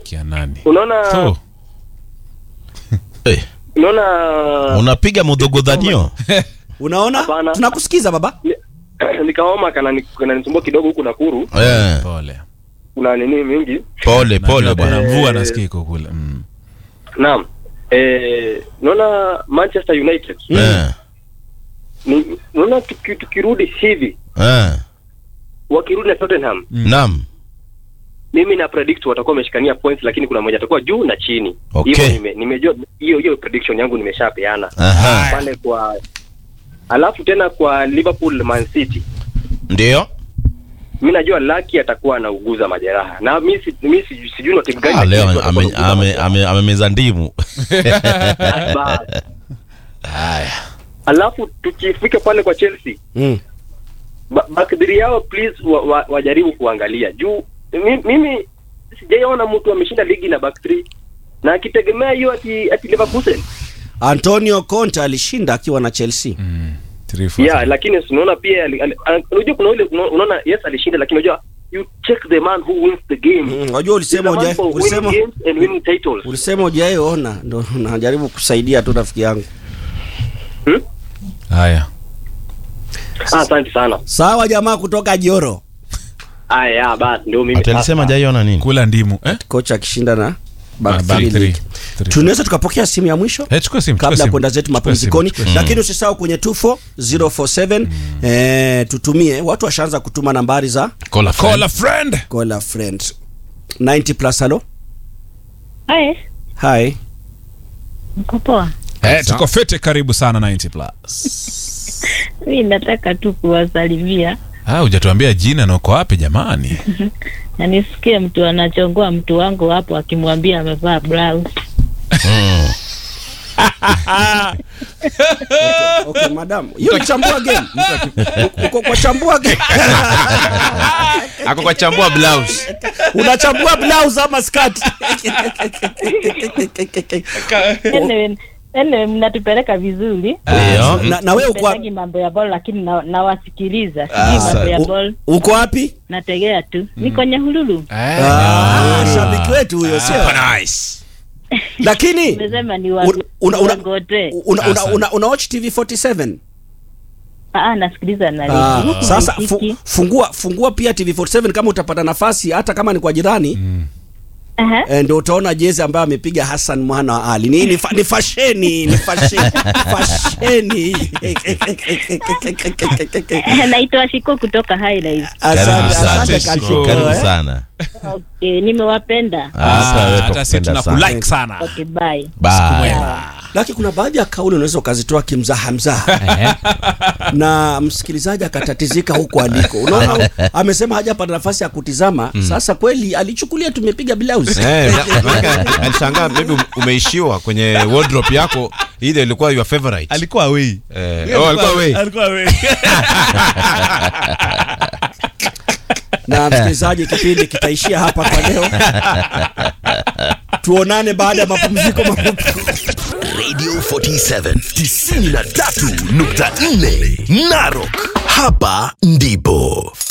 kia nani unaona so Eh, unaona unapiga mudhogodhanio unaona Hapana. tunakusikiza baba nikaoma kana kananisumbua kidogo huku Nakuru Eh, pole kuna nini mingi pole pole Najua bwana bwana mvua Eh, nasikia iko kule mm. naam eh, naona Manchester United Eh, ni naona tuki, tukirudi hivi eh, wakirudi na Tottenham naam mimi na predict watakuwa wameshikania points lakini kuna mmoja atakuwa juu na chini Okay. hivyo nime, nimejua hiyo hiyo prediction yangu nimeshapeana Aha. pale kwa alafu tena kwa Liverpool Man City ndio mi najua Lucky atakuwa anauguza majeraha na mi si- mi si- sijui ni timu gani Ah, lakini leo tu atakuwa ame- anauguza ame- majeraha. ame- amemeza ndimu Bas. alafu tukifika pale kwa Chelsea mm. ba- backdri yao please wa, wa, wajaribu kuangalia juu mi, mimi sijaiona mtu ameshinda ligi na back three na akitegemea hiyo ati, ati Leverkusen antonio conte alishinda akiwa na chelsea Mm. Three, four, yeah, five. lakini unaona pia ali- ali- ana- unajua kuna ile una- unaona yes alishinda lakini unajua you check the man who wins the game Mm, unajua ulisema He's a man uja- for winning ulisema games and winning titles ulisema ujaiona ndo najaribu kusaidia tu rafiki yangu hmm? haya ah, asante sana sawa jamaa kutoka joro aya basi ndio mimi ati alisema sasa. jaiona nini kula ndimu eh? kocha akishinda na Ah, back back three three. league. Three. tunaweza tukapokea simu ya mwisho Eh, chukua simu, chukua kabla ya simu. kwenda zetu Chukua mapumzikoni simu, chukua lakini usisahau kwenye 24047 eh, tutumie watu washaanza kutuma nambari za Call a friend. Call a friend. call a friend 90 plus halo Hai, hi mko poa? Eh, tuko fete karibu sana 90 plus Mi nataka tu kuwasalimia ah, hujatuambia jina na uko wapi jamani na nisikie mtu anachongoa mtu wangu hapo akimwambia amevaa blouse. Mm. okay madam hiyo ni chambua game uko kwa chambua game ako kwa chambua blouse unachambua blouse ama skirt Anyway, anyway, mnatupeleka vizuri Ndio. na, na wewe uko wapi? Sipendagi mambo ya bol lakini na- nawasikiliza sijui mambo ya U- bol uko wapi nategea tu niko Nyahululu Ah, shabiki wetu huyo sio lakini umesema ni wa- una- una- una- Dangote. una, una, una, una watch tv 47 Ah, ah, nasikiliza na Ah, redio. Huku sasa haisiki. fu, fungua fungua pia tv 47 kama utapata nafasi hata kama ni kwa jirani Aha. eh, ndio utaona jezi ambayo amepiga Hassan mwana wa Ali. Ni, ni, fa, ni fasheni ni fasheni fasheni. naitwa Shiko kutoka Highlights. Asante, Karibu sana. asante Shiko. Kashiko, karibu eh. sana Okay, nimewapenda. Ah, hata wewe hata si tukupenda sana. tunakulike sana Okay, bye. Bye. Lakini kuna baadhi ya kauli unaweza ukazitoa kimzaha mzaha na msikilizaji akatatizika huko aliko. Unaona, amesema hajapata nafasi ya kutizama. Sasa kweli alichukulia tumepiga blouse. Eh, na- maana alishangaa maybe umeishiwa kwenye wardrobe yako ile ilikuwa your favorite alikuwa away eh, oh, alikuwa we alikuwa away na msikilizaji, kipindi kitaishia hapa kwa leo. Tuonane baada ya mapumziko mafupi. Radio 47 93.4 Narok. Hapa ndipo